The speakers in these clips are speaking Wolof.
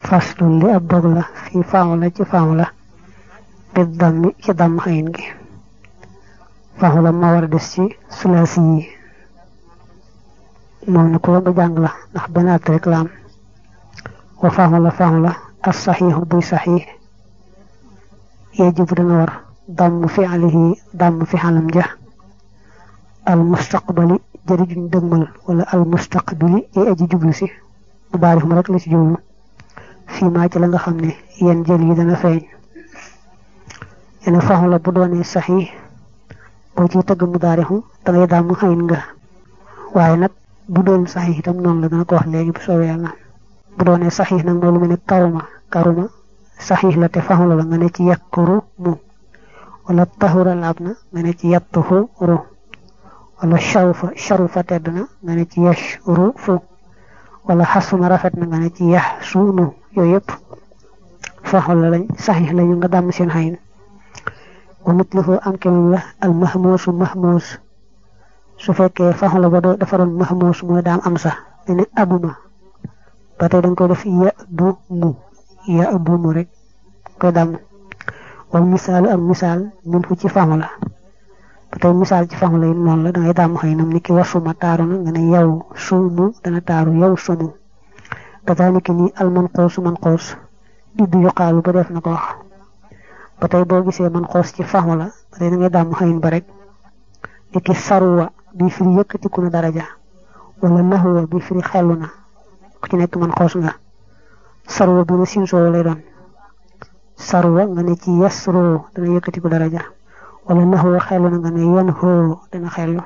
faslun li ab dog la fii faamu la ci faamu la bi dammi ci damm xayin gi faamu la moo war a des ci sulaasi yi moom na ko ba jàng la ndax benn at rek la am wa faamu la faamu la as saxiixu buy saxiix yajibu dana war damm fi alihi damm fi xalam ja al mustaqbali jëri juñ dëgmal wala al mustaqbili yay aji jublu si bu baarif ma rek la ci jublu fii maa ci la nga xam ne yenn jël yi dana feeñ yene faxu la bu doonee saxi boo ciy tëgg mu daarixu dangay daam xayin nga waaye nag bu doon saxi itam noonu la dana ko wax léegi bu soobee yàlla bu doonee saxi nag loolu mu ne karuma karuma saxi la te faxu la nga ne ci yakkuru mu wala taxura laab na nga ne ci yattuhu ru wala sharufa sharufa tedd na nga ne ci yashru fu wala xasuna rafet na nga ne ci yax suunu yooyu yëpp faxul la lañ saxiix lañu nga dàmm seen xayin wa mitlihu am kenn la al mahmuusu mahmuus su fekkee faxul la ba doo dafa doon mahmuus mooy daam am sax ne abuma ba tey dañ koy def ya bu mu ya bu mu rek koy dàmm wal misaalu am misaal min fu ci faxu la ba tey misaal ci faxu la yi noonu la dangay dàmm xaynam ni ki wasuma taaru na nga ne yow suumu dana taaru yow sumu kazalika ni al manqoos manqoos iddu yuqaalu ba def na ko wax ba tey boo gisee manqoos ci faxu la ba tey dangay dàmm xayin ba rek ni ki saruwa bi firi yëkkatiku na daraja wala naxuwa bi firi xellu na ku ci nekk manqoos nga saruwa bi na sinsoo lay doon saruwa nga ne ci yasro dana yëkkatiku daraja wala naxuwa xellu na nga ne yan xoo dana xellu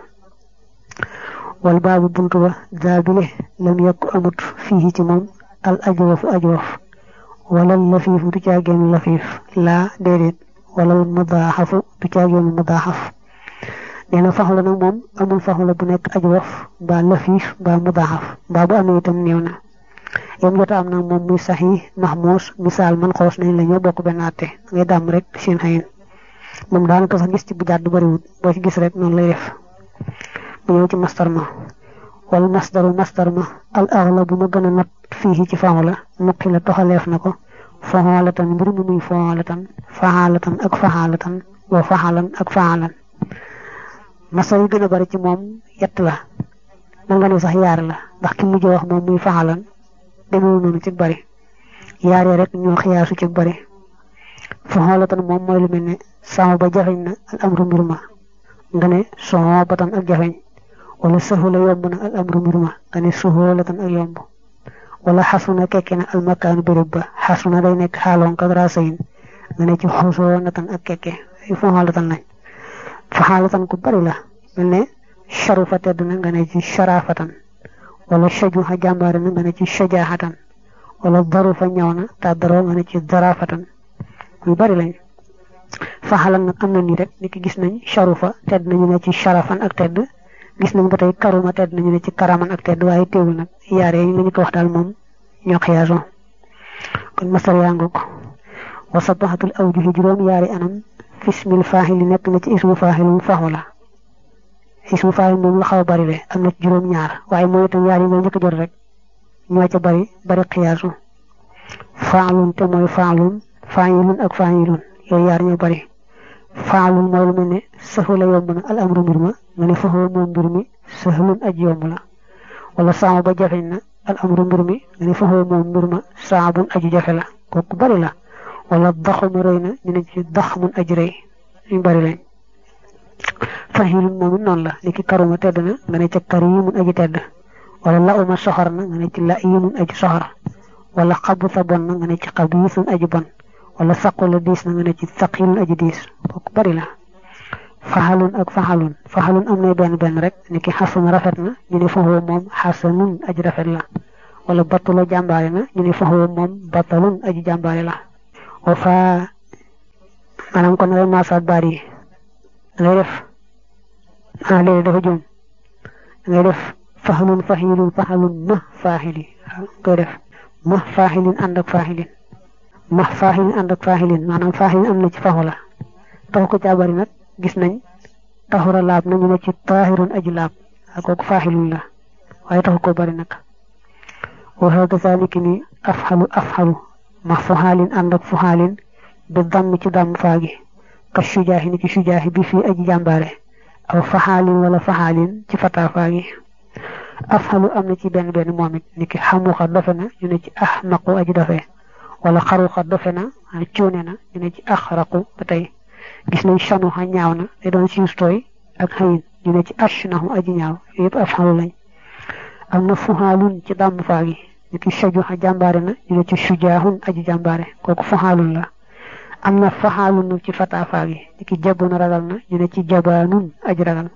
wal baabu buntu ba daabile lam yokk amut fii ci moom al ajwafu ajwaf wala lafiifu du caageenu lafiif laa déedéet wala mudaaxafu du caageenu mudaaxaf nee na faxu la nag moom amul faxu la bu nekk ajwaf mbaa lafiif mbaa mudaaxaf mbaa bu amee itam néew na yam jota am nag moom muy saxi mahmuus misaal man xoos nañ la ñoo bokk benn àtte ngay dàmm rek seen xayin moom daanaka sax gis ci bu jàdd bariwut boo ci gis rek noonu lay def bu ñëw ci mastar ma wala masdaru mastar ma al axla bu ma gën a not fii ci faxu la nukki la toxaleef na ko faxaalatan mbir mu muy faxaalatan faxaalatan ak faxaalatan wa faxalan ak faxalan mastar yi gën a bari ci moom yett la man nga ne sax yaar la ndax ki mujj wax moom muy faxalan demewul noonu ci bari yaar ya rek ñoo xiyaasu ci bari faxaalatan moom mooy lu mel ne sama ba jafeñ na al amru mbir ma nga ne soxoo batan ak jafeñ wala sahula yomb na al amru mbir ma nga ne suhoolatan ak yomb wala xasuna kekke na al makaanu béréb ba xasuna day nekk xaaloon ka rasayin nga ne ci xusoonatan ak kekke ay faxaalatan lañ faxaalatan ku bari la mel ne sharufa tedd na nga ne ci sharafatan wala shajuha jàmbaare na nga ne ci shajaxatan wala darufa ñaw na tàddaroo nga ne ci darafatan yu bari lañ faxalan nag am na nii rek ni ki gis nañ sharufa tedd nañu ne ci sharafan ak tedd gis nañ ba tey karuma tedd nañu ne ci karaman ak tedd waaye teewul nag yaar yi lañu ko wax daal moom ñoo xiyaaso kon masar yaa ngoog wa sabaxatul awjuhi juróom yaari anam fismil faaxili nekk na ci ismu faaxilum faxu la ismu faaxil moom la xaw a bari le am na ci juróom ñaar waaye mooy itam yaar yi nga njëkk jot rek ñoo ca bari bari xiyaasu faalun te mooy faalun faayilun ak faayilun yooyu yaar ñoo bari faalun mooy lu mel ne sahula yomb na al amru mbir ma nga ne faxoo moom mbir mi sahlun aj yomb la wala saama ba jafeñ na al amru mbir mi nga ne faxoo moom mbir ma saabun aju jafe la kooku bari la wala daxuma rëy na ñu ne ci daxmun aj rëy ñu bari lañ fahilun moom it noonu la ni ki karuma tedd na nga ne ca karimun aji tedd wala lauma soxor na nga ne ci laimun aji soxor wala xabuta bon na nga ne ci xabiisun aji bon wala saqula diis na nga ne ci saqilun aji diis kooku bari la faxalun ak faxalun faxalun am na benn benn rek ni ki xasan rafet na ñu ne faxoo moom xasanun aji rafet la wala batula jàmbaare na ñu ne faxoo moom batalun aji jàmbaare la wa fa maanaam kon ngay maasaat baat yi ngay def ah léegi dafa jum ngay def faxalun faxilun faxalun ma faaxili koy def ma faaxilin ànd ak faaxilin ma faaxilin ànd ak faaxilin maanaam faaxilin am na ci faxu la taxu ko caa bari nag gis nañ taxura laab nañu ne ci taahirun aji laab ak kooku faaxilun la waaye taxu ko bari nag wa hada zalika ni afxalu afxalu ma fuxaalin ànd ak fuxaalin bi damm ci damm faagi ka sujaahi ni ki sujaahi bi fii aji jàmbaare aw faxaalin wala faxaalin ci fataa faagi afxalu am na ci benn benn moom it ni ki xamuxa dofe na ñu ne ci ax naqu aji dofe wala xaruxa dofe na cuune na ñu ne ci ax raqu ba tey gis nañ sanuxa ñaaw na day doon siis tooy ak xëyin ñu ne ci ash naxu aji ñaaw yëpp afxalu lañ am na fuxaalun ci dàmm faagi ni ki sajuxa jàmbaare na ñu ne ci sujaahun aji jàmbaare kooku fuxaalun la am na faxaalun ci fataa faagi ni ki jabun ragal na ñu ne ci jabaanun aji ragal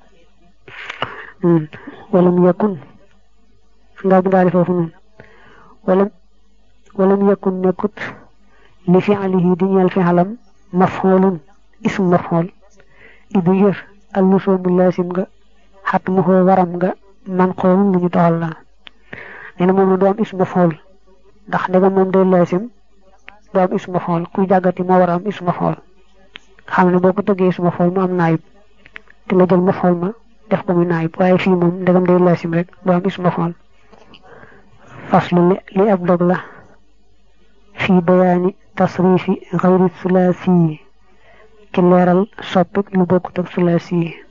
walam yakun nga bindaale foofu noonu walam walam yakun nekkut li fi'alihi di ñeel fi'alam mafxoolun ism mafxool ibu yër allusoomu laasim nga xat mu xoo waram nga man xoolun lu ñu doxal la nee na moom la doom ism mafxool ndax ndegam moom day laasim doom ism mafxool kuy jàggati moo war a am ism mafxool xam ne boo ko tëggee ism mafxool mu am naayib te nga jël mafxool ma def ko muy naayib waaye fii moom ndegam day laasim rek doo am ism mafxool faslu li ab dog la fii bayaani tasrifi xayri sulaasi ci leeral soppik lu bokkut ak sulaasi